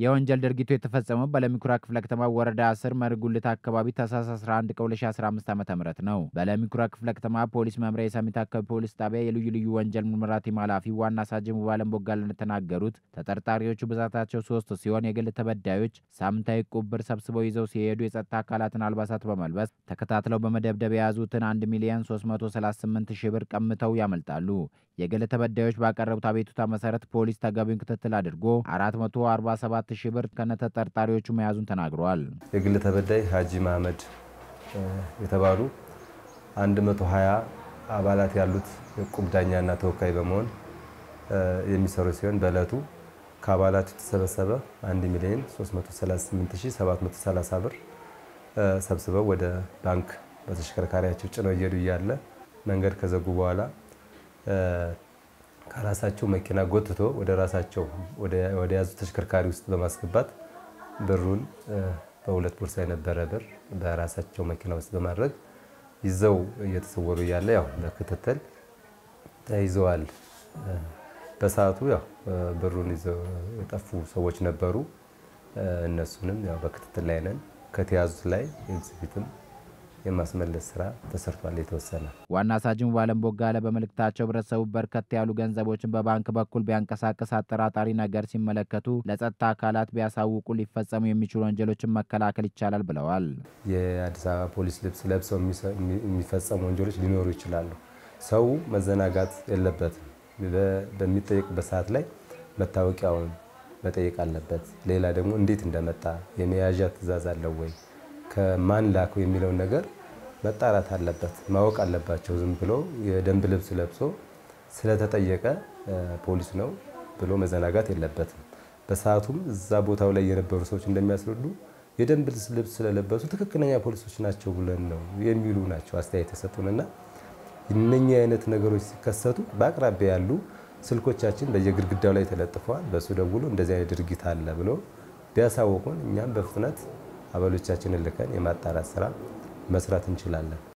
የወንጀል ድርጊቱ የተፈጸመው በለሚኩራ ክፍለ ከተማ ወረዳ 10 መርጉልት አካባቢ ታህሳስ 11 ቀን 2015 ዓ ም ነው። በለሚኩራ ክፍለ ከተማ ፖሊስ መምሪያ የሰሚት አካባቢ ፖሊስ ጣቢያ የልዩ ልዩ ወንጀል ምርመራ ቲም ኃላፊ ዋና ሳጅን ሙባለም ቦጋለ እንደተናገሩት ተጠርጣሪዎቹ ብዛታቸው ሶስት ሲሆን የግል ተበዳዮች ሳምንታዊ ቁብር ሰብስበው ይዘው ሲሄዱ የጸጥታ አካላትን አልባሳት በመልበስ ተከታትለው በመደብደብ የያዙትን 1 ሚሊዮን 338 ሺህ ብር ቀምተው ያመልጣሉ። የግል ተበዳዮች ባቀረቡት አቤቱታ መሰረት ፖሊስ ተገቢውን ክትትል አድርጎ 447 ሺህ ብር ከነተጠርጣሪዎቹ መያዙን ተናግረዋል። የግል ተበዳይ ሀጂ መሀመድ የተባሉ 120 አባላት ያሉት የዕቁብ ዳኛና ተወካይ በመሆን የሚሰሩ ሲሆን በዕለቱ ከአባላቱ የተሰበሰበ 1 ሚሊዮን 338730 ብር ሰብስበው ወደ ባንክ በተሽከርካሪያቸው ጭነው እየሄዱ እያለ መንገድ ከዘጉ በኋላ ከራሳቸው መኪና ጎትቶ ወደ ራሳቸው ወደ ያዙ ተሽከርካሪ ውስጥ በማስገባት ብሩን በሁለት ቦርሳ የነበረ ብር በራሳቸው መኪና ውስጥ በማድረግ ይዘው እየተሰወሩ እያለ ያው በክትትል ተይዘዋል። በሰዓቱ ያው ብሩን ይዘው የጠፉ ሰዎች ነበሩ። እነሱንም ያው በክትትል ላይ ነን። ከተያዙት ላይ ኤግዚቢትም የማስመለስ ስራ ተሰርቷል። የተወሰነ ዋና ሳጅን ሙባለም ቦጋለ በመልእክታቸው ህብረተሰቡ በርከት ያሉ ገንዘቦችን በባንክ በኩል ቢያንቀሳቅስ አጠራጣሪ ነገር ሲመለከቱ ለጸጥታ አካላት ቢያሳውቁ ሊፈጸሙ የሚችሉ ወንጀሎችን መከላከል ይቻላል ብለዋል። የአዲስ አበባ ፖሊስ ልብስ ለብሰው የሚፈጸሙ ወንጀሎች ሊኖሩ ይችላሉ። ሰው መዘናጋት የለበትም። በሚጠየቅበት ሰዓት ላይ መታወቂያውን መጠየቅ አለበት። ሌላ ደግሞ እንዴት እንደመጣ የመያዣ ትዕዛዝ አለው ወይ ከማን ላከው የሚለውን ነገር መጣራት አለበት፣ ማወቅ አለባቸው። ዝም ብሎ የደንብ ልብስ ለብሶ ስለተጠየቀ ፖሊስ ነው ብሎ መዘናጋት የለበትም። በሰዓቱም እዛ ቦታው ላይ የነበሩ ሰዎች እንደሚያስረዱ የደንብ ልብስ ስለለበሱ ትክክለኛ ፖሊሶች ናቸው ብለን ነው የሚሉ ናቸው አስተያየት የሰጡንና እነኚህ አይነት ነገሮች ሲከሰቱ በአቅራቢያ ያሉ ስልኮቻችን በየግድግዳው ላይ ተለጥፈዋል። በሱ ደውሎ እንደዚህ አይነት ድርጊት አለ ብሎ ቢያሳውቁን እኛም በፍጥነት አባሎቻችንን ልከን የማጣራት ስራ መስራት እንችላለን።